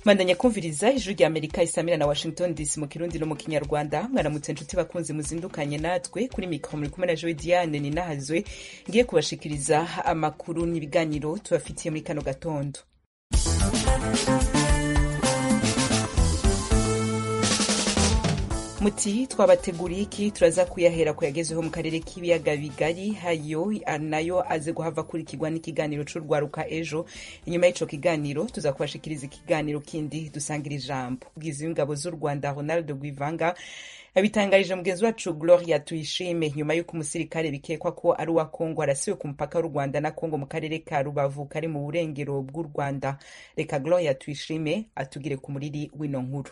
bandanya kumviriza ijwi rya amerika isamira na washington dc mu kirundi no mu kinyarwanda mwaramutse inshuti bakunzi muzindukanye natwe kuri mikoro muri kumwe na joy diane ninahazwe ngiye kubashikiriza amakuru n'ibiganiro tubafitiye muri kano gatondo muti twabateguriye iki turaza kuyahera ku yagezeho mu karere k'ibiyaga bigari hayo nayo aze guhava akurikirwa n'ikiganiro cy'urwaruka ejo inyuma y'icyo kiganiro tuza kubashikiriza ikiganiro kindi dusangira ijambo ubwiza w'ingabo z'u rwanda ronald guivanga abitangarije mugenzi wacu gloria tuyishime nyuma y'uko umusirikare bikekwa ko ari uwa kongo arasiwe ku mupaka w'u rwanda na kongo mu karere ka rubavu kari mu burengero bw'u rwanda reka gloria tuyishime atugire ku muriri w'ino nkuru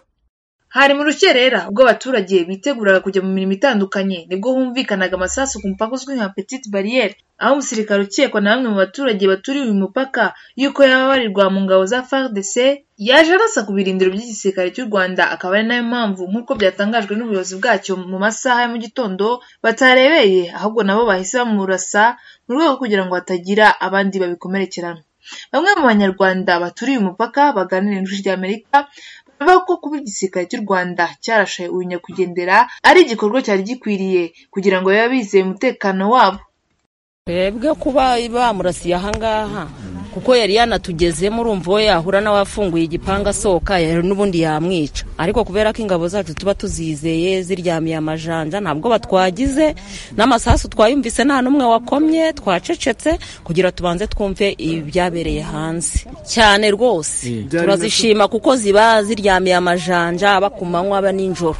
hari mu rukerera ubwo abaturage biteguraga kujya mu mirimo itandukanye nibwo humvikanaga amasasu ku mupaka uzwi nka petite bariyeri aho umusirikare ukekwa na bamwe mu baturage baturiye uyu mupaka yuko yaba abarirwa mu ngabo za FARDC yaje arasa ku birindiro by'igisirikare cy'u Rwanda akaba ari nayo mpamvu nk'uko byatangajwe n'ubuyobozi bwacyo mu masaha ya mu gitondo batarebeye ahubwo nabo bahise bamurasa mu rwego kugira ngo hatagira abandi babikomerekerana bamwe mu banyarwanda baturiye umupaka baganira n'ijwi ry'Amerika bavuga ko kuba igisirikare cy'u Rwanda cyarashaye uyu nyakwigendera ari igikorwa cyari gikwiriye kugira ngo bibe bizeye umutekano wabo twebwe kuba bamurasiye ahangaha kuko yari yanatugezemo urumva we yahura n'abafunguye igipanga asohoka n'ubundi yamwica ariko kubera ko ingabo zacu tuba tuzizeye ziryamiye amajanja ntabwo batwagize n'amasasu twayumvise nta n'umwe wakomye twacecetse kugira tubanze twumve ibyabereye hanze cyane rwose turazishima kuko ziba ziryamiye amajanja aba ku manywa aba nijoro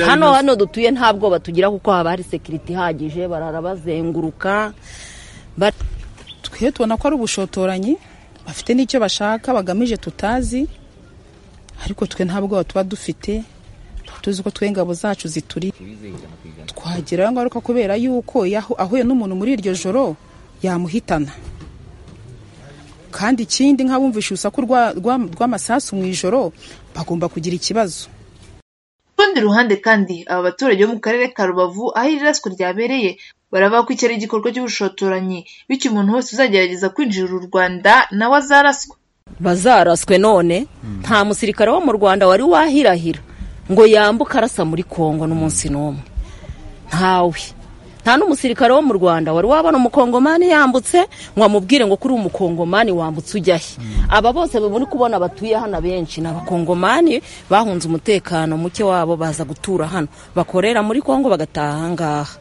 hano hano dutuye nta bwoba tugira kuko haba hari sekiriti ihagije barara bazenguruka twe tubona ko ari ubushotoranyi bafite n'icyo bashaka bagamije tutazi ariko twe nta bwoba tuba dufite tuzi ko twe ingabo zacu zituri twagerayo ngaruka kubera yuko ahuye n'umuntu muri iryo joro yamuhitana kandi ikindi nk'abumvisha urusaku rw'amasasu mu ijoro bagomba kugira ikibazo ku rundi ruhande kandi aba baturage bo mu karere ka rubavu aho iri raswa ryabereye baravuga ko iki ari igikorwa cy'ubushotoranyi bityo umuntu wese uzagerageza kwinjira u rwanda nawe azaraswe bazaraswe none nta musirikare wo mu rwanda wari wahirahira ngo yambuke arasa muri kongo n'umunsi n'umwe ntawe nta n'umusirikare wo mu rwanda wari wabona umukongomani yambutse ngo amubwire ngo kuri umukongomani wambutse ujya he aba bose muri kubona batuye hano benshi ni abakongomani bahunze umutekano muke wabo baza gutura hano bakorera muri kongo bagataha ahangaha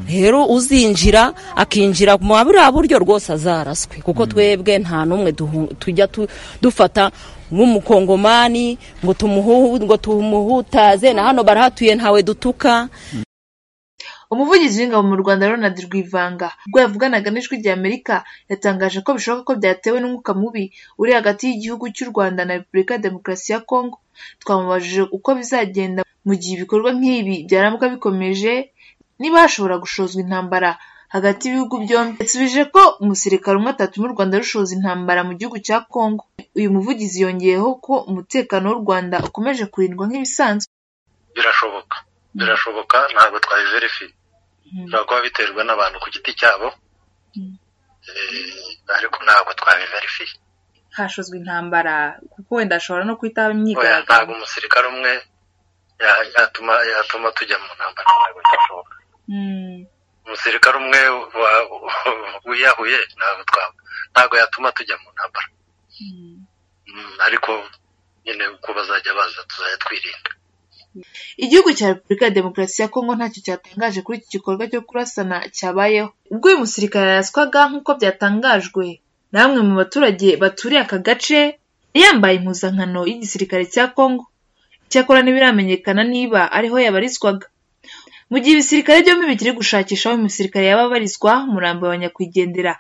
rero uzinjira akinjira mu buriya buryo rwose azaraswe kuko twebwe nta n'umwe tujya dufata nk'umukongomani ngo tumuhutaze na hano barahatuye ntawe dutuka umuvugizi w'ingabo mu rwanda ronald rwivanga ubwo yavuganaga n'ijwi rya amerika yatangaje ko bishoboka ko byatewe n'umwuka mubi uri hagati y'igihugu cy'u rwanda na repubulika ya demokarasi ya kongo twamubajije uko bizagenda mu gihe ibikorwa nk'ibi byaramuka bikomeje niba hashobora gushozwa intambara hagati y'ibihugu byombi yasubije ko umusirikare umwe atatuma u rwanda rushoza intambara mu gihugu cya kongo uyu muvugizi yongeyeho ko umutekano w'u rwanda ukomeje kurindwa nk'ibisanzwe birashoboka birashoboka ntabwo twabiverifiye bishobora kuba biterwa n'abantu ku giti cyabo ariko ntabwo twabiverifiye hashozwa intambara kuko wenda hashobora no kuhita haba imyigaragambyo ntabwo umusirikare umwe yatuma tujya mu ntambara ntabwo byashoboka umusirikare umwe wiyahuye ntabwo yatuma tujya mu ntambara ariko nyine uko bazajya baza tuzajya twirinda igihugu cya repubulika ya demokarasi ya kongo ntacyo cyatangaje kuri iki gikorwa cyo kurasana cyabayeho ubwo uyu musirikare yaraswaga nk'uko byatangajwe na bamwe mu baturage baturiye aka gace yambaye impuzankano y'igisirikare cya kongo icyakora ntibiramenyekana niba ariho yabarizwaga mu gihe ibisirikare byombi bikiri gushakisha aho umusirikare yaba abarizwa murambo wa nyakwigendera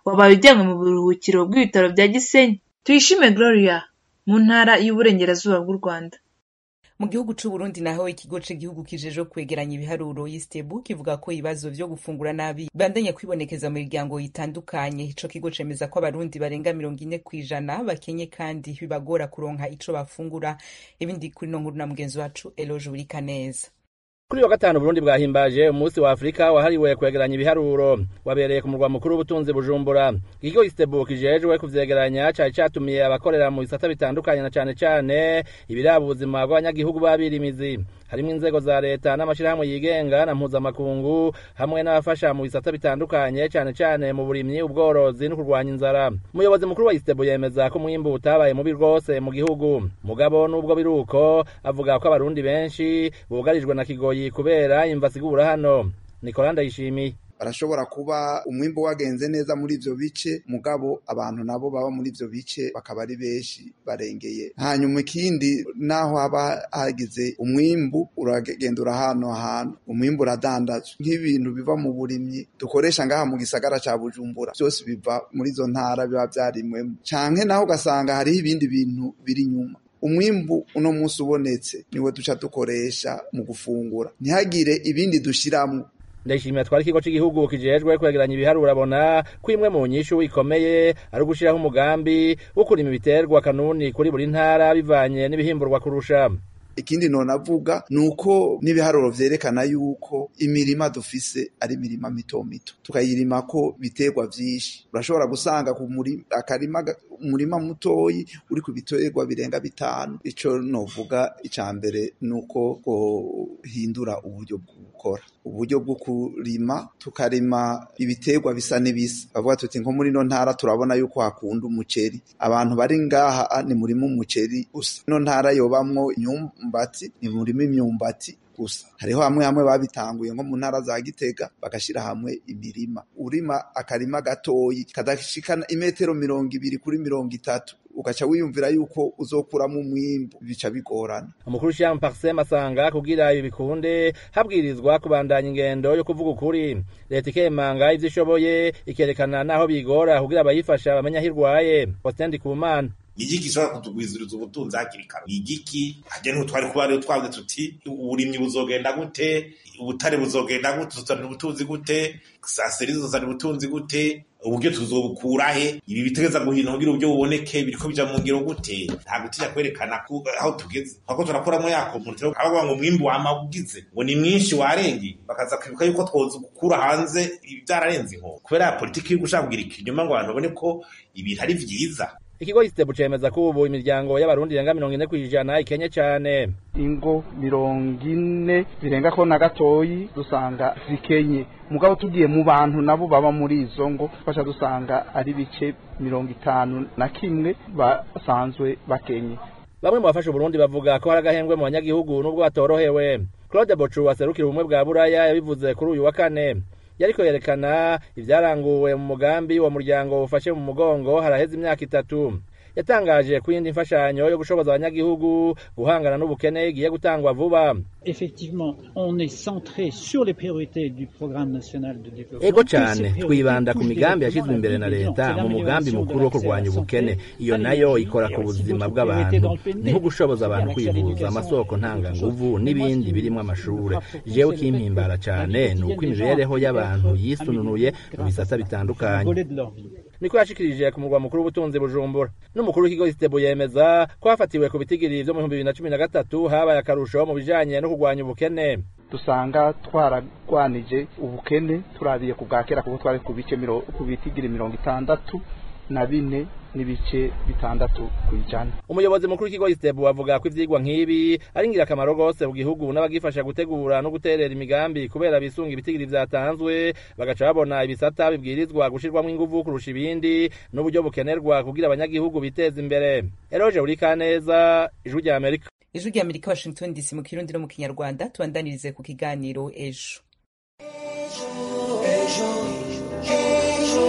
wabaye ujyanwe mu buruhukiro bw'ibitaro bya gisenyi tuyishime gloria mu ntara y'uburengerazuba bw'u rwanda mu gihugu Burundi naho ikigo cy'igihugu kijeje kwegeranya ibiharuro yisitebu kivuga ko ibibazo byo gufungura nabi bandanya kwibonekeza mu miryango itandukanye ico kigo cemeza ko abarundi barenga mirongo ine ku ijana bakenye kandi bibagora kuronka ico bafungura ibindi kuri no nkuru na mugenzi wacu eloje burikaneza kuri wa gatanu Burundi bwahimbaje umunsi wa Afurika wahariwe kwegeranya ibiharuro wabereye ku murwa mukuru w'ubutunzi Bujumbura ikigo Istebu kijejwe kuvyegeranya cari catumiye abakorera mu bisata bitandukanye na cane cane ibiraba ubuzima bw'abanyagihugu babirimizi harimo inzego za leta n'amashirahamwe yigenga na mpuzamakungu hamwe n'abafasha mu bisata bitandukanye cane cane mu burimyi ubworozi no kurwanya inzara umuyobozi mukuru wa Istebu yemeza ko umwimbu utabaye mubi rwose mu gihugu mugabo n'ubwo biruko avuga ko abarundi benshi bugarijwe na kigoyi kubera imva zigura hano nikola ndayishimiye barashobora kuba umwimbu wagenze neza muri ivyo bice mugabo abantu nabo baba muri ivyo bice bakaba ari benshi barengeye hanyuma ikindi naho haba hagize umwimbu uragenda urahano hantu umwimbu uradandazwa nk'ibintu biva mu burimyi dukoresha ngaha mu gisagara ca bujumbura vyose biva muri izo ntara biba vyarimwemo canke naho ugasanga hariho ibindi bintu biri nyuma umwimbu uno munsi ubonetse niwo duca dukoresha mu gufungura ntihagire ibindi dushyiramo ndashimira twari ikigo cy'igihugu kijejwe kwegeranya ibiharuro abona ko imwe mu nyishu ikomeye ari ugushyiraho umugambi wo kurima ibiterwa kanuni kuri buri ntara bivanye n'ibihimburwa kurusha ikindi nonavuga ni uko n'ibiharuro vyerekana yuko imirima dufise ari imirima mito mito tukayirima ko biterwa vyinshi urashobora gusanga ku akarima umurima mutoyi uri ku biterwa birenga bitanu ico novuga ica mbere ni uko hindura uburyo bwo gukora uburyo bwo kurima tukarima ibiterwa bisa n'ibisa bavuga tuti nko muri no ntara turabona yuko hakunda umuceri abantu bari ngaha ni murima umuceri usa no ntara yobamwo inyumba imyumbati ni murima imyumbati gusa hariho hamwe hamwe babitanguye nko mu ntara za Gitega bagashira hamwe imirima urima akarima gatoyi kadashikana imetero mirongo ibiri kuri mirongo itatu ugaca wiyumvira yuko uzokuramo umwimbu bica bigorana umukuru Jean Parsem asanga kugira ibi bikunde habwirizwa kubandanya ingendo yo kuvuga ukuri leta ikemanga ivyo ishoboye ikerekana naho bigora kugira abayifasha bamenya hirwaye Ostendi Kumana igiki gishobora kutugwiziriza ubutunzi hakiri kare igiki hajya n'ubu twari kuba rero twavuze tuti uburimyi buzogenda gute ubutare buzogenda gute tuzana ubutunzi gute saa seri tuzana ubutunzi gute uburyo tuzobukura he ibi bitegeza guhina kugira uburyo buboneke biriko bija mu ngiro gute ntabwo tujya kwerekana aho tugeze ahubwo turakuramo ya komunite abavuga ngo umwimbi wama ugize ngo ni mwinshi warenge bakaza kwibuka yuko twoza gukura hanze ibi byararenze inkoko kubera ya politiki yo gushaka kugira ikinyoma ngo abantu babone ko ibintu ari vyiza ikigo isitebu cemeza ko ubu imiryango y'abarundi irenga mirongo ine kw'ijana ikenye cane ingo mirongo ine zirenga ko na gatoyi dusanga zikenye mugabo tugiye mu bantu nabo baba muri izo ngo basha dusanga ari bice mirongo itanu na kimwe basanzwe bakenye bamwe mu bafashe uburundi bavuga ko hari agahembwe mu banyagihugu n'ubwo batorohewe claude bocu waserukira ubumwe bwa buraya yabivuze kuri uyu wa kane yariko yerekana ivyaranguwe mu mugambi wa muryango ufashe mu mugongo haraheze imyaka itatu yatangaje ko iyindi mfashanyo yo gushoboza abanyagihugu guhangana n'ubukene igiye gutangwa vuba ego cyane twibanda ku migambi yashyizwe imbere na leta mu mugambi mukuru wo kurwanya ubukene iyo nayo ikora ku buzima bw'abantu niho gushoboza abantu kwivuza amasoko ntanganguvu n'ibindi birimo amashuri jewe kimpimbara cyane ni uko imibereho y'abantu yisununuye mu bisata bitandukanye niko yashikirije ku murwa mukuru w'ubutunzi bujumbura n'umukuru w'ikigo isitebu yemeza ko hafatiwe ku bitigiri vyo mu bihumbi bibiri na cumi na gatatu habaye akarusho mu bijanye no kurwanya ubukene dusanga twaragwanije ubukene turabiye ku bwa kera kuko twari ku bice ku bitigiri mirongo itandatu na bine n'ibice bitandatu ku ijana umuyobozi mukuru w'ikigo isitebu avuga ko ivyigwa nk'ibi ari ingirakamaro rwose mu gihugu n'abagifasha gutegura no guterera imigambi kubera bisunga ibitigiri vyatanzwe bagaca babona ibisata bibwirizwa gushirwamwo inguvu kurusha ibindi n'uburyo bukenerwa kugira abanyagihugu biteza imbere eroje urikaneza ijwi rya amerika ijwi rya amerika washington dc mu kirundi no mu kinyarwanda tubandanirize ku kiganiro ejo ejo ejo ejo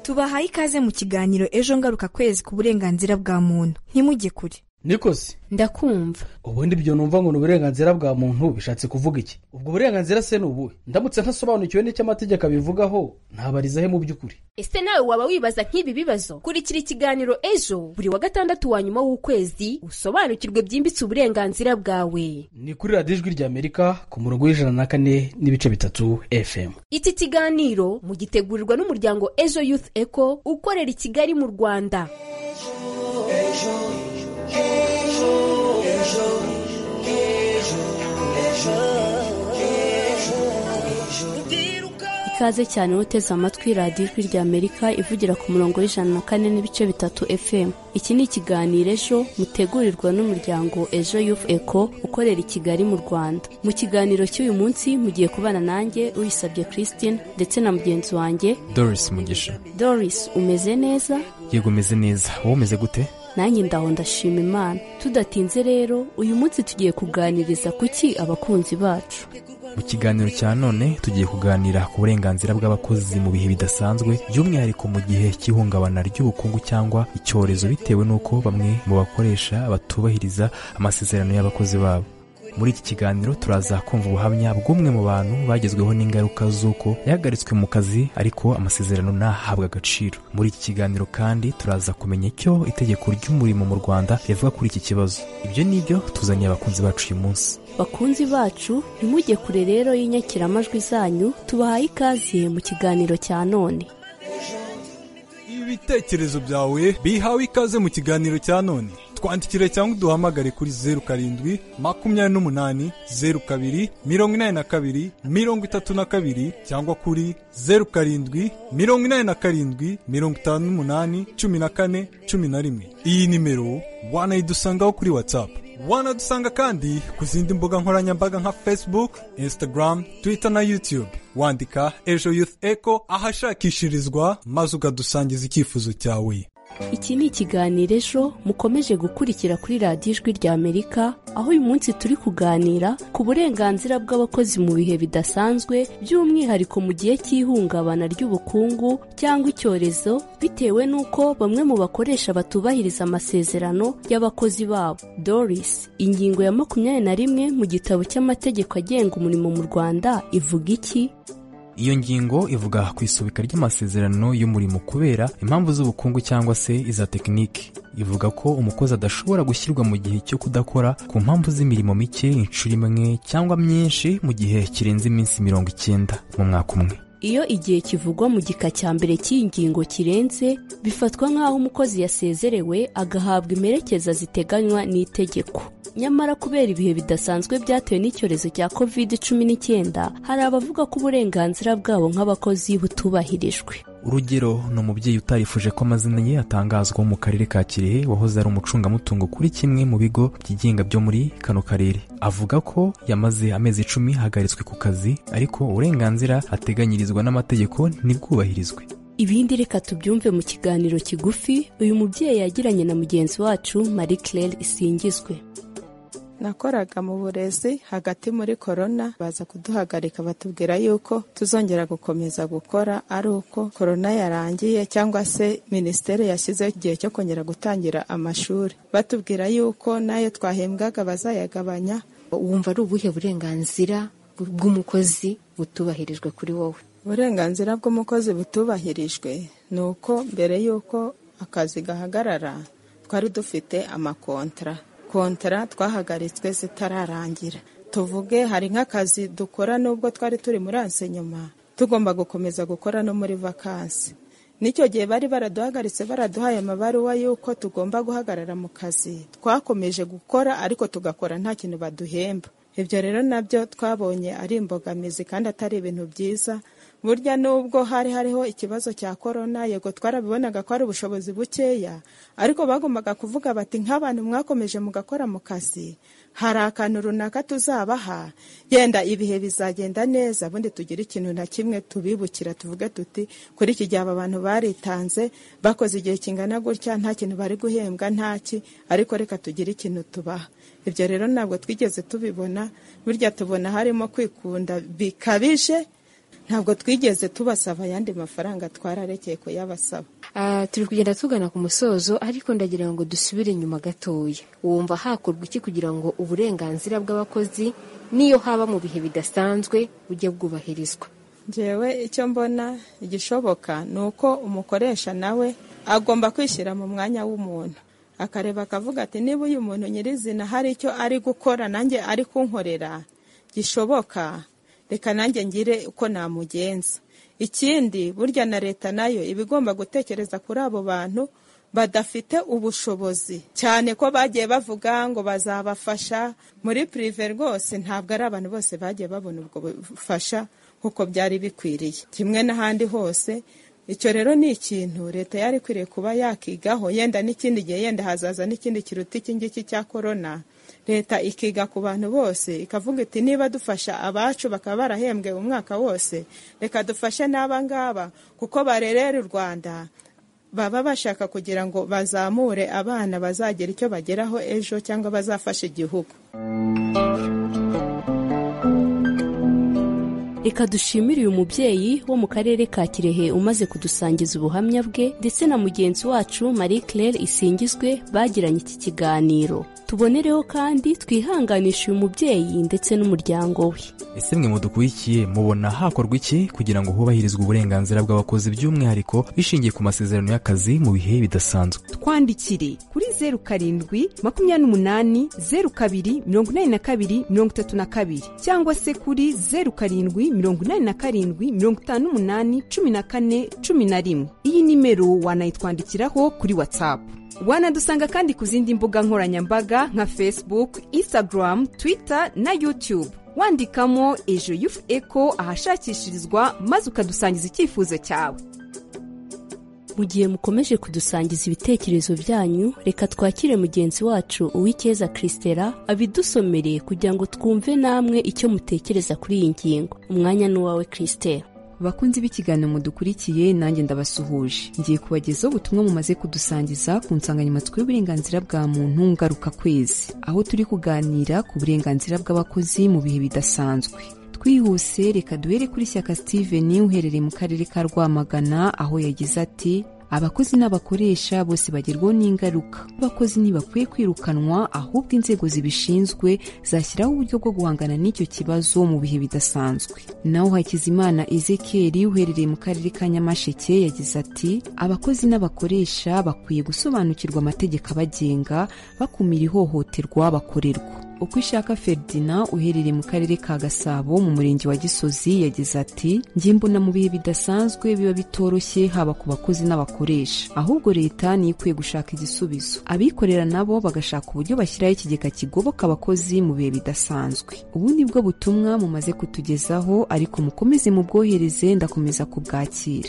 tubahaye ikaze mu kiganiro ejo ngaruka kwezi ku burenganzira bwa muntu ntimujye kure nikosi ndakumva ubundi ibyo numva ngo ni uburenganzira bwa muntu bishatse kuvuga iki ubwo burenganzira se ni ubuhe ndamutse ntasobanukiwe n'icyo amategeko abivugaho ntabariza he mu by'ukuri ese nawe waba wibaza nk'ibi bibazo kurikira ikiganiro ejo buri wa gatandatu wa nyuma w'ukwezi usobanukirwe byimbitse uburenganzira bwawe ni kuri radiyo ijwi ry'amerika ku murongo w'ijana na kane n'ibice bitatu fm iki kiganiro mugitegurirwa n'umuryango ejo youth eco ukorera i kigali mu rwanda ejo, ejo. Hey. ikaze cyane uteze amatwi radiyo ijwi rya amerika ivugira ku murongo w'ijana na kane n'ibice bitatu fm iki ni ikiganiro ejo mutegurirwa n'umuryango ejo yufu eko ukorera i kigali mu rwanda mu kiganiro cy'uyu munsi mugiye kubana nanjye uyisabye christine ndetse na mugenzi wanjye doris mugisha doris umeze neza yego umeze neza wowe umeze gute nanjye ndaho ndashima imana tudatinze rero uyu munsi tugiye kuganiriza kuki abakunzi bacu mu kiganiro cya none tugiye kuganira ku burenganzira bw'abakozi mu bihe bidasanzwe by'umwihariko mu gihe cy'ihungabana ry'ubukungu cyangwa icyorezo bitewe n'uko bamwe mu bakoresha batubahiriza amasezerano y'abakozi babo muri iki kiganiro turaza kumva ubuhamya bw'umwe mu bantu bagezweho n'ingaruka z'uko yahagaritswe mu kazi ariko amasezerano ntahabwe agaciro muri iki kiganiro kandi turaza kumenya icyo itegeko ry'umurimo mu rwanda rivuga kuri iki kibazo ibyo ni byo tuzaniye abakunzi bacu uyu munsi bakunzi bacu ntimujye kure rero y'inyakiramajwi zanyu tubahaye ikaze mu kiganiro cya none ibitekerezo byawe bihawe ikaze mu kiganiro cya none twandikire cyangwa uduhamagare kuri zeru karindwi makumyabiri n'umunani zeru kabiri mirongo inani na kabiri mirongo itatu na kabiri cyangwa kuri zeru karindwi mirongo inani na karindwi mirongo itanu n'umunani cumi na kane cumi na rimwe iyi nimero wanayidusangaho kuri watsapu wanadusanga kandi ku zindi mbuga nkoranyambaga nka facebook instagram twitter na youtube wandika ejo youth echo ahashakishirizwa maze ukadusangiza icyifuzo cyawe iki ni ikiganiro ejo mukomeje gukurikira kuri radiyo ijwi rya amerika aho uyu munsi turi kuganira ku burenganzira bw'abakozi mu bihe bidasanzwe by'umwihariko mu gihe cy'ihungabana ry'ubukungu cyangwa icyorezo bitewe n'uko bamwe mu bakoresha batubahiriza amasezerano y'abakozi babo doris ingingo ya makumyabiri na rimwe mu gitabo cy'amategeko agenga umurimo mu rwanda ivuga iki iyo ngingo ivuga ku isubika ry'amasezerano y'umurimo kubera impamvu z'ubukungu cyangwa se iza tekiniki ivuga ko umukozi adashobora gushyirwa mu gihe cyo kudakora ku mpamvu z'imirimo mike inshuro imwe cyangwa myinshi mu gihe kirenze iminsi mirongo icyenda mu mwaka umwe iyo igihe kivugwa mu gika cya mbere cy'iyi ngingo kirenze bifatwa nk'aho umukozi yasezerewe agahabwa imperekeza ziteganywa n'itegeko nyamara kubera ibihe bidasanzwe byatewe n'icyorezo cya covid cumi n'icyenda hari abavuga ko uburenganzira bwabo nk'abakozi butubahirijwe urugero ni umubyeyi utarifuje ko amazina ye atangazwa wo mu karere ka kirehe wahoze ari umucungamutungo kuri kimwe mu bigo byigenga byo muri kano karere avuga ko yamaze amezi icumi ahagaritswe ku kazi ariko uburenganzira ateganyirizwa n'amategeko ntibwubahirizwe ibindi reka tubyumve mu kiganiro kigufi uyu mubyeyi yagiranye na mugenzi wacu marie claire isingizwe nakoraga mu burezi hagati muri korona baza kuduhagarika batubwira yuko tuzongera gukomeza gukora ari uko korona yarangiye cyangwa se minisiteri yashyizeho igihe cyo kongera gutangira amashuri batubwira yuko nayo twahembwaga bazayagabanya wumva ari ubuhe burenganzira bw'umukozi butubahirijwe kuri wowe uburenganzira bw'umukozi butubahirijwe ni uko mbere y'uko akazi gahagarara twari dufite amakontara kontara twahagaritswe zitararangira tuvuge hari nk'akazi dukora n'ubwo twari turi muri nyuma tugomba gukomeza gukora no muri vakansi n'icyo gihe bari baraduhagaritse baraduhaye amabaruwa y'uko tugomba guhagarara mu kazi twakomeje gukora ariko tugakora nta kintu baduhemba ibyo rero nabyo twabonye ari imbogamizi kandi atari ibintu byiza burya nubwo hari hariho ikibazo cya korona yego twarabibonaga ko ari ubushobozi bukeya ariko bagombaga kuvuga bati nk'abantu mwakomeje mugakora mu kazi hari akantu runaka tuzabaha genda ibihe bizagenda neza ubundi tugire ikintu na kimwe tubibukira tuvuge tuti kuri iki gihe aba bantu baritanze bakoze igihe kingana gutya nta kintu bari guhembwa ntaki ariko reka tugire ikintu tubaha ibyo rero ntabwo twigeze tubibona burya tubona harimo kwikunda bikabije ntabwo twigeze tubasaba ayandi mafaranga twararekeye kuyabasaba turi kugenda tugana ku musozo ariko ndagira ngo dusubire inyuma gatoya wumva hakorwa iki kugira ngo uburenganzira bw'abakozi n'iyo haba mu bihe bidasanzwe bujye bwubahirizwa ngewe icyo mbona igishoboka ni uko umukoresha nawe agomba kwishyira mu mwanya w'umuntu akareba akavuga ati niba uyu muntu nyirizina hari icyo ari gukora nanjye ari kunkorera gishoboka reka nanjye ngire uko namugenza ikindi burya na leta nayo iba igomba gutekereza kuri abo bantu badafite ubushobozi cyane ko bagiye bavuga ngo bazabafasha muri pirive rwose ntabwo ari abantu bose bagiye babona ubwo bufasha nk'uko byari bikwiriye kimwe n'ahandi hose icyo rero ni ikintu leta yari ikwiriye kuba yakigaho yenda n'ikindi gihe yenda hazaza n'ikindi kiruta iki ngiki cya korona leta ikiga ku bantu bose ikavuga iti niba dufasha abacu bakaba barahembwe umwaka wose reka dufashe n'aba ngaba kuko barerera u rwanda baba bashaka kugira ngo bazamure abana bazagira icyo bageraho ejo cyangwa bazafasha igihugu reka dushimire uyu mubyeyi wo mu karere ka kirehe umaze kudusangiza ubuhamya bwe ndetse na mugenzi wacu marie claire isingizwe bagiranye iki kiganiro tubonereho kandi twihanganishe uyu mubyeyi ndetse n'umuryango we ese mwe mudukurikiye mubona hakorwa iki kugira ngo hubahirizwe uburenganzira bw'abakozi by'umwihariko bishingiye ku masezerano y'akazi mu bihe bidasanzwe twandikire kuri zeru karindwi makumyabiri n'umunani zeru kabiri mirongo inani na kabiri mirongo itatu na kabiri cyangwa se kuri zeru karindwi mirongo inani na karindwi mirongo itanu n'umunani cumi na kane cumi na rimwe iyi nimero wanayitwandikiraho kuri watsapu wanadusanga kandi ku zindi mbuga nkoranyambaga nka facebook instagram twitter na youtube wandikamo ejo yufu eko ahashakishirizwa maze ukadusangiza icyifuzo cyawe mu gihe mukomeje kudusangiza ibitekerezo byanyu reka twakire mugenzi wacu uw'icyeza christela abidusomere kugira ngo twumve namwe icyo mutekereza kuri iyi ngingo umwanya ni uwawe christela bakunzi b'ikiganiro mudukurikiye nanjye ndabasuhuje ngiye kubagezaho ubutumwa mumaze kudusangiza ku nsanganyamatsiko y'uburenganzira bwa muntu ngaruka kwezi aho turi kuganira ku burenganzira bw'abakozi mu bihe bidasanzwe twihuse reka duhere kuri shyaka steven uherereye mu karere ka rwamagana aho yagize ati abakozi n'abakoresha bose bagerwaho n'ingaruka abakozi ntibakwiye kwirukanwa ahubwo inzego zibishinzwe zashyiraho uburyo bwo guhangana n'icyo kibazo mu bihe bidasanzwe naho hakizimana ezekeri uherereye mu karere ka nyamasheke yagize ati abakozi n'abakoresha bakwiye gusobanukirwa amategeko abagenga bakumira ihohoterwa bakorerwa uko ishaka feridina uherereye mu karere ka gasabo mu murenge wa gisozi yagize ati njye mbona mu bihe bidasanzwe biba bitoroshye haba ku bakozi n'abakoresha ahubwo leta niyo ikwiye gushaka igisubizo abikorera nabo bagashaka uburyo bashyiraho ikigega kigoboka abakozi mu bihe bidasanzwe ubu ni bwo butumwa mumaze kutugezaho ariko mukomeze mubwohereze ndakomeza kubwakira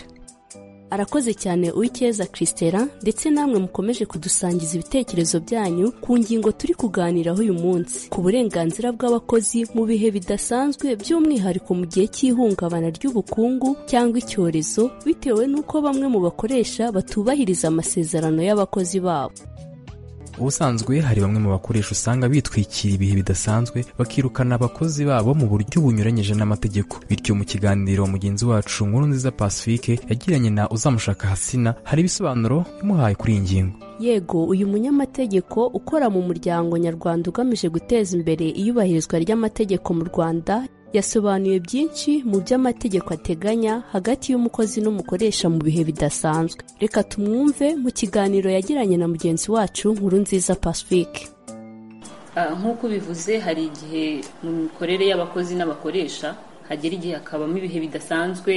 arakoze cyane uw'icyeza christela ndetse namwe mukomeje kudusangiza ibitekerezo byanyu ku ngingo turi kuganiraho uyu munsi ku burenganzira bw'abakozi mu bihe bidasanzwe by'umwihariko mu gihe cy'ihungabana ry'ubukungu cyangwa icyorezo bitewe n'uko bamwe mu bakoresha batubahiriza amasezerano y'abakozi babo ubusanzwe hari bamwe mu bakoresha usanga bitwikira ibihe bidasanzwe bakirukana abakozi babo mu buryo bunyuranyije n'amategeko bityo mu kiganiro mugenzi wacu nkuru nziza pacifique yagiranye na uzamushaka hasina hari ibisobanuro yamuhaye kuri iyi ngingo yego uyu munyamategeko ukora mu muryango nyarwanda ugamije guteza imbere iyubahirizwa ry'amategeko mu rwanda yasobanuye byinshi mu byo amategeko ateganya hagati y'umukozi n'umukoresha mu bihe bidasanzwe reka tumwumve mu kiganiro yagiranye na mugenzi wacu nkuru nziza pacifique nk'uko ubivuze hari igihe mu mikorere y'abakozi n'abakoresha hagera igihe hakabamo ibihe bidasanzwe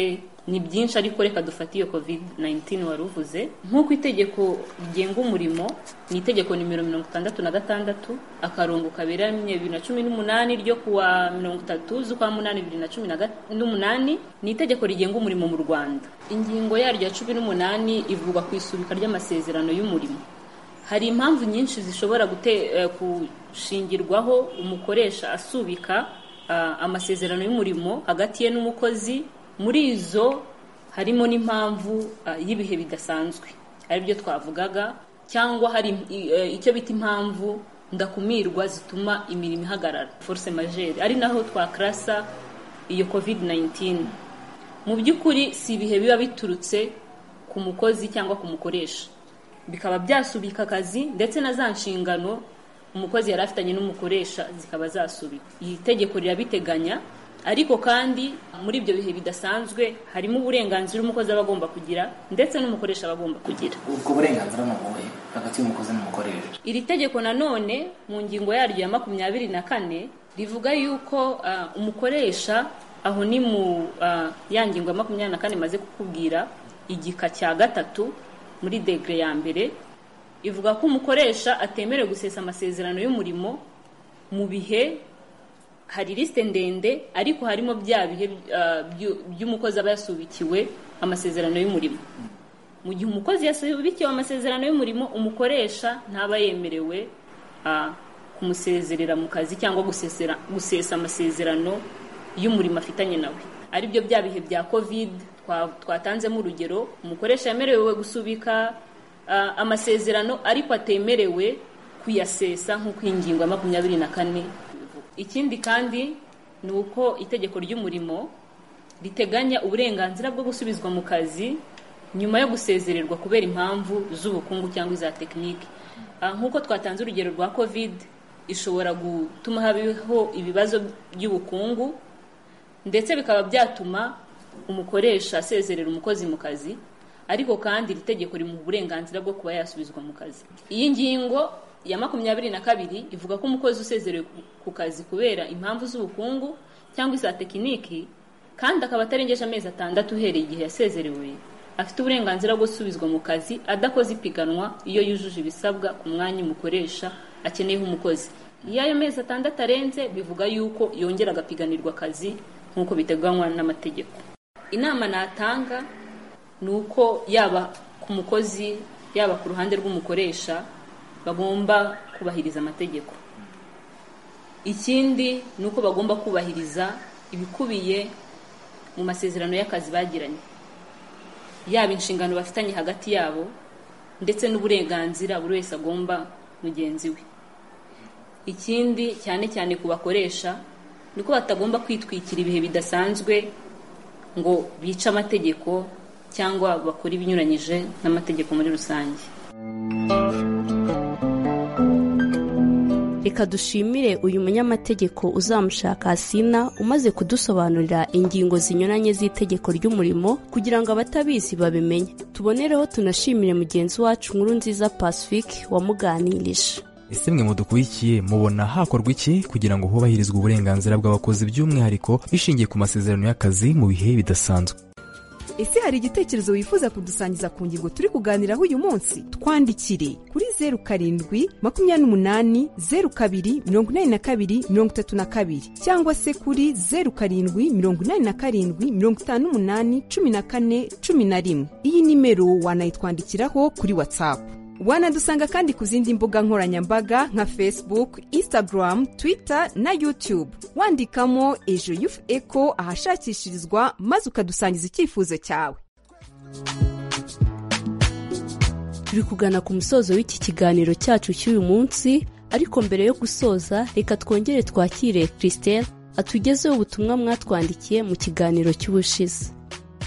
ni byinshi ariko reka dufate iyo covid 19 wari uvuze nk'uko itegeko rigenga umurimo ni itegeko nimero mirongo itandatu na gatandatu akarongo kaberamye bibiri na cumi n'umunani ryo kuwa mirongo itatu z'ukwa munani bibiri na cumi n'umunani ni itegeko rigenga umurimo mu rwanda ingingo yaryo ya cumi n'umunani ivuga ku isubika ry'amasezerano y'umurimo hari impamvu nyinshi zishobora gute gushingirwaho umukoresha asubika amasezerano y'umurimo hagati ye n'umukozi muri izo harimo n'impamvu y'ibihe bidasanzwe aribyo twavugaga cyangwa hari icyo bita impamvu ndakumirwa zituma imirimo ihagarara force majere ari naho twakarasa iyo covid 19 mu by'ukuri si ibihe biba biturutse ku mukozi cyangwa ku mukoresha bikaba byasubika akazi ndetse na za nshingano umukozi yari afitanye n'umukoresha zikaba zasubika iri tegeko rirabiteganya ariko kandi muri ibyo bihe bidasanzwe harimo uburenganzira umukozi aba agomba kugira ndetse n'umukoresha aba agomba kugira ubwo burenganzira ni ubuhe hagati y'umukozi n'umukoresha iri tegeko nanone mu ngingo yaryo ya makumyabiri na kane rivuga yuko umukoresha aho ni mu ya ngingo ya makumyabiri na kane imaze kukubwira igika cya gatatu muri degere ya mbere ivuga ko umukoresha atemerewe gusesa amasezerano y'umurimo mu bihe hari lisite ndende ariko harimo bya bihe ah, byu- by'umukozi aba yasubikiwe amasezerano y'umurimo mu gihe umukozi yasubikiwe amasezerano y'umurimo umukoresha ntaba yemerewe ah, kumusezerera mu kazi cyangwa gusesera gusesa amasezerano y'umurimo afitanye nawe aribyo bya bihe bya covid twa- twatanzemo urugero umukoresha yemerewe gusubika ah, amasezerano ariko atemerewe kuyasesa nk'uko iyi ngingo ya makumyabiri na kane ibivuga ikindi kandi ni uko itegeko ry'umurimo riteganya uburenganzira bwo gusubizwa mu kazi nyuma yo gusezererwa kubera impamvu z'ubukungu cyangwa iza tekinike Ah, nk'uko twatanze urugero rwa covid ishobora gutuma habaho ibibazo by'ubukungu ndetse bikaba byatuma umukoresha asezerera umukozi mu kazi ariko kandi iri tegeko rimuha uburenganzira bwo kuba yasubizwa mu kazi iyi ngingo ya makumyabiri na kabiri ivuga ko umukozi usezerewe ku kazi kubera impamvu z'ubukungu cyangwa iza tekiniki kandi akaba atarengeje amezi atandatu uhereye igihe yasezerewe afite uburenganzira bwo gusubizwa mu kazi adakoze ipiganwa iyo yujuje ibisabwa ku mwanya umukoresha akeneyeho umukozi iyo ayo mezi atandatu arenze bivuga yuko yongera agapiganirwa akazi nk'uko biteganywa n'amategeko inama natanga ni uko yaba ku mukozi yaba ku ruhande rw'umukoresha bagomba kubahiriza amategeko ikindi ni uko bagomba kubahiriza ibikubiye mu masezerano y'akazi bagiranye yaba inshingano bafitanye hagati yabo ndetse n'uburenganzira buri wese agomba mugenzi we ikindi cyane cyane ku bakoresha ni ko batagomba kwitwikira ibihe bidasanzwe ngo bice amategeko cyangwa bakore ibinyuranyije n'amategeko muri rusange reka dushimire uyu munyamategeko uzamushaka hasina umaze kudusobanurira ingingo zinyuranye z'itegeko ry'umurimo kugira ngo abatabizi babimenye tubonereho tunashimire mugenzi wacu nkuru nziza pacifique wamuganirije ese mwe mudukurikiye mubona hakorwa iki kugira ngo hubahirizwe uburenganzira bw'abakozi by'umwihariko bishingiye ku masezerano y'akazi mu bihe bidasanzwe ese hari igitekerezo wifuza kudusangiza ku ngingo turi kuganiraho uyu munsi twandikire kuri zeru karindwi makumyabiri n'umunani zeru kabiri mirongo inani na kabiri mirongo itatu na kabiri cyangwa se kuri zeru karindwi mirongo inani na karindwi mirongo itanu n'umunani cumi na kane cumi na rimwe iyi nimero wanayitwandikiraho kuri watsapu wanadusanga kandi ku zindi mbuga nkoranyambaga nka facebook instagram twitter na youtube wandikamo ejo yufu eco ahashakishirizwa maze ukadusangiza icyifuzo cyawe turi kugana ku musozo w'iki kiganiro cyacu cy'uyu munsi ariko mbere yo gusoza reka twongere twakire christelle atugezeho ubutumwa mwatwandikiye mu kiganiro cy'ubushize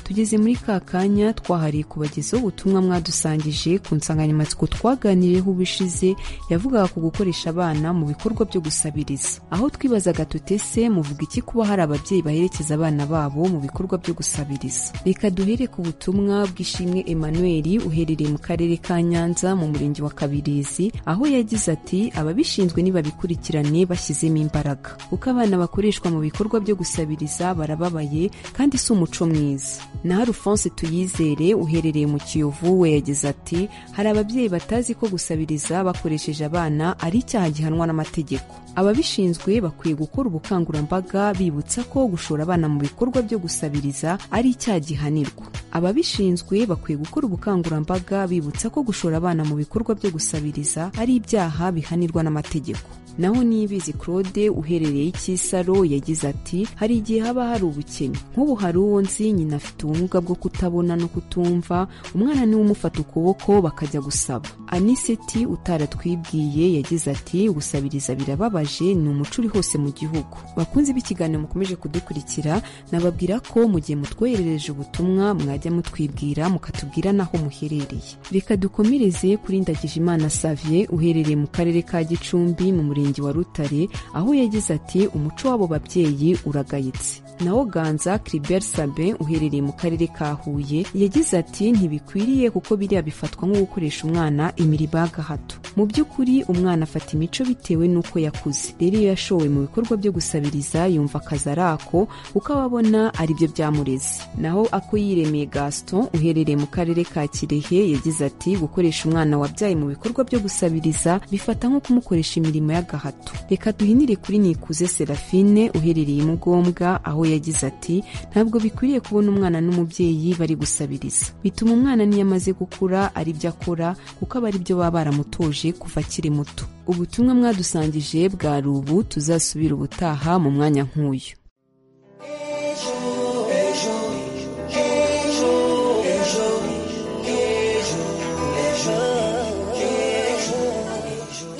tugeze muri ka kanya twahariye kubagezaho ubutumwa mwadusangije ku nsanganyamatsiko twaganiriyeho ubushize yavugaga ku gukoresha abana mu bikorwa byo gusabiriza aho twibazaga tutese muvuga iki kuba hari ababyeyi baherekeza abana babo mu bikorwa byo gusabiriza reka duhere ku butumwa bw'ishimwe emmanuel uherereye mu karere ka nyanza mu murenge wa kabirizi aho yagize ati ababishinzwe nibabikurikirane bashyizemo imbaraga kuko abana bakoreshwa mu bikorwa byo gusabiriza barababaye kandi si umuco mwiza na arufonse tuyizere uherereye mu kiyovu we yagize ati hari ababyeyi batazi ko gusabiriza bakoresheje abana ari icyaha gihanwa n'amategeko ababishinzwe bakwiye gukora ubukangurambaga bibutsa ko gushora abana mu bikorwa byo gusabiriza ari icyaha gihanirwa ababishinzwe bakwiye gukora ubukangurambaga bibutsa ko gushora abana mu bikorwa byo gusabiriza ari ibyaha bihanirwa n'amategeko naho niyibizi claude uherereye ikisaro yagize ati hari igihe haba hari ubukene nk'ubu hari uwo nzi nyina afite ubumuga bwo kutabona no kutumva umwana niwe umufata ukuboko bakajya gusaba aniseti utaratwibwiye yagize ati gusabiriza birababaje ni umuco uri hose mu gihugu bakunze b'ikiganiro mukomeje kudukurikira nababwira ko mu gihe mutwoherereje ubutumwa mwajya mutwibwira mukatubwira n'aho muherereye reka dukomereze kuri ndagijimana savier uherereye mu karere ka gicumbi mu murenge wa rutare aho yagize ati umuco w'abo babyeyi uragayitse nawo ganza Cribert Sabin uherereye mu karere ka Huye yagize ati ntibikwiriye kuko biriya bifatwa nko gukoresha umwana imirimo y'agahato mu by'ukuri umwana afata imico bitewe n'uko yakuze rero iyo yashowe mu bikorwa byo gusabiriza yumva akazi ari ako kuko aba abona aribyo byamureze naho ako yiremeye Gaston uherereye mu karere ka Kirehe yagize ati gukoresha umwana wabyaye mu bikorwa byo gusabiriza bifata nko kumukoresha imirimo y'agahato reka duhinire kuri Nikuze Serafine uherereye mu Gombwa aho yagize ati ntabwo bikwiriye kubona umwana n'umubyeyi bari gusabiriza bituma umwana niyo amaze gukura ari byo akora kuko aba ari byo baba baramutoje kuva akiri muto ubutumwa mwadusangije bwari ubu tuzasubira ubutaha mu mwanya nk'uyu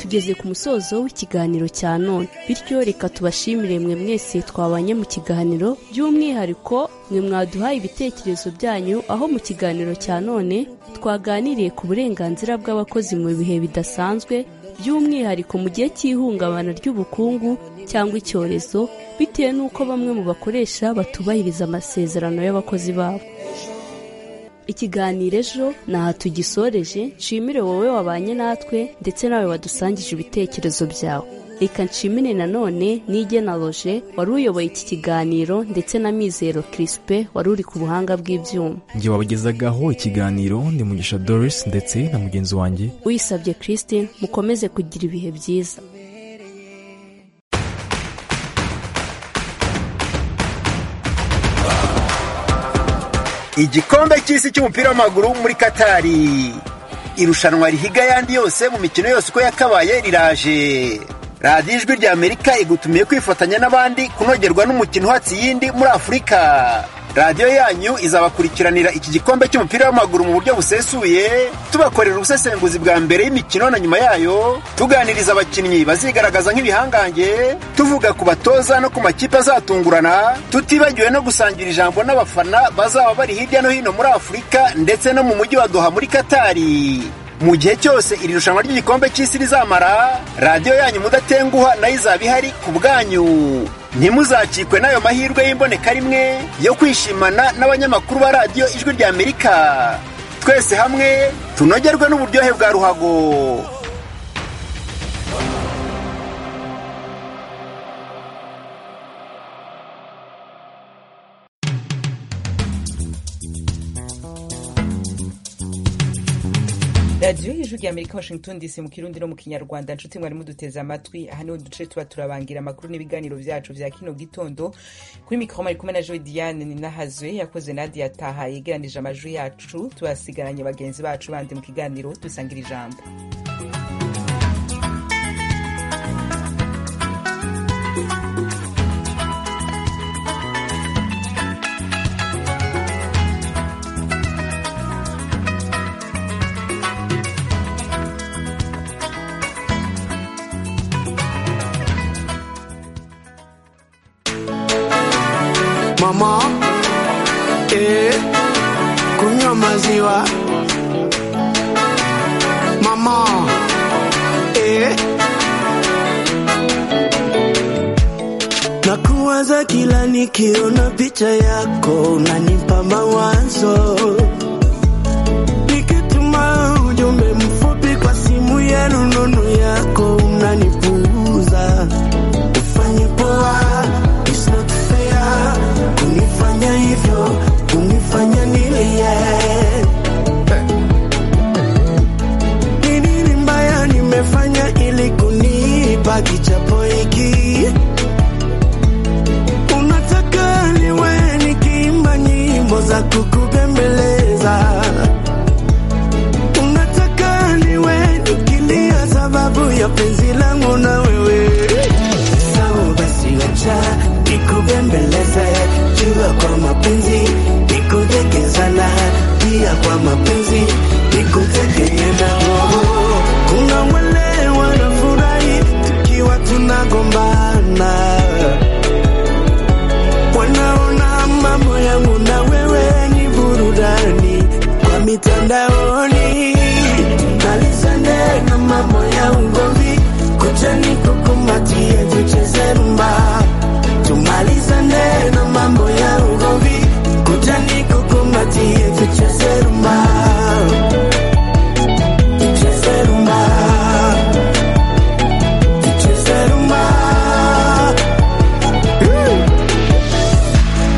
tugeze ku musozo w'ikiganiro cya none bityo reka tubashimire mwe mwese twabanye mu kiganiro by'umwihariko mwe mwaduhaye ibitekerezo byanyu aho mu kiganiro cya none twaganiriye ku burenganzira bw'abakozi mu bihe bidasanzwe by'umwihariko mu gihe cy'ihungabana ry'ubukungu cyangwa icyorezo bitewe n'uko bamwe mu bakoresha batubahiriza amasezerano y'abakozi babo ikiganiro ejo ni aha tugisoreje nshimire wowe wabanye natwe ndetse nawe wadusangije ibitekerezo byawe reka nshimire nanone n'igena loje wari uyoboye iki kiganiro ndetse na mizero kirisipe wari uri ku buhanga bw'ibyuma njye wabagezagaho ikiganiro ndi mugisha doris ndetse na mugenzi wanjye uyisabye christine mukomeze kugira ibihe byiza igikombe cy'isi cy'umupira w'amaguru muri katari irushanwa rihiga ayandi yose mu mikino yose uko yakabaye riraje radiyo ijwi rya amerika igutumiye kwifatanya n'abandi kunogerwa n'umukino uhatse iyindi muri afurika radiyo yanyu izabakurikiranira iki gikombe cy'umupira w'amaguru mu buryo busesuye tubakorera ubusesenguzi bwa mbere y'imikino na nyuma yayo tuganiriza abakinnyi bazigaragaza nk'ibihangange tuvuga ku batoza no ku makipe azatungurana tutibagiwe no gusangira ijambo n'abafana bazaba bari hirya no hino muri afurika ndetse no mu mujyi wa doha muri katari mu gihe cyose iri rushanwa ry'igikombe cy'isi rizamara radiyo yanyu mudatenguha nayo izaba ihari ku bwanyu ntimuzakikwe n'ayo mahirwe y'imboneka rimwe yo kwishimana n'abanyamakuru ba radiyo ijwi rya amerika twese hamwe tunogerwe n'uburyohe bwa ruhago radiyo y'ijwi rya amerika washington dc mu kirundi no mu kinyarwanda nshuti mwari muduteze amatwi aha niho duce tuba turabangira amakuru n'ibiganiro byacu bya kino gitondo kuri mikoro mari kumwe na joe diane ninahazwe yakoze nadia taha yegeranije amajwi yacu tubasigaranye bagenzi bacu bandi mu kiganiro dusangira ijambo mama eh, kunywa maziwa mama eh. nakuwaza kila nikiona picha yako unanipa mawazo nikituma ujumbe mfupi kwa simu ya rununu yako unanipuuza ufanye poa It's not fair kunifanya hivyo kunifanya nilie Ni nini mbaya nimefanya ili kunipa kichapo hiki unataka niwe nikiimba nyimbo za kukubembelea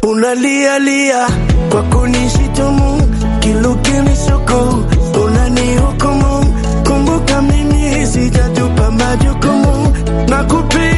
unalialia kwa kunishitumu kilukini soko unanihukumu kumbuka mimi sijatupa majukumu na kupi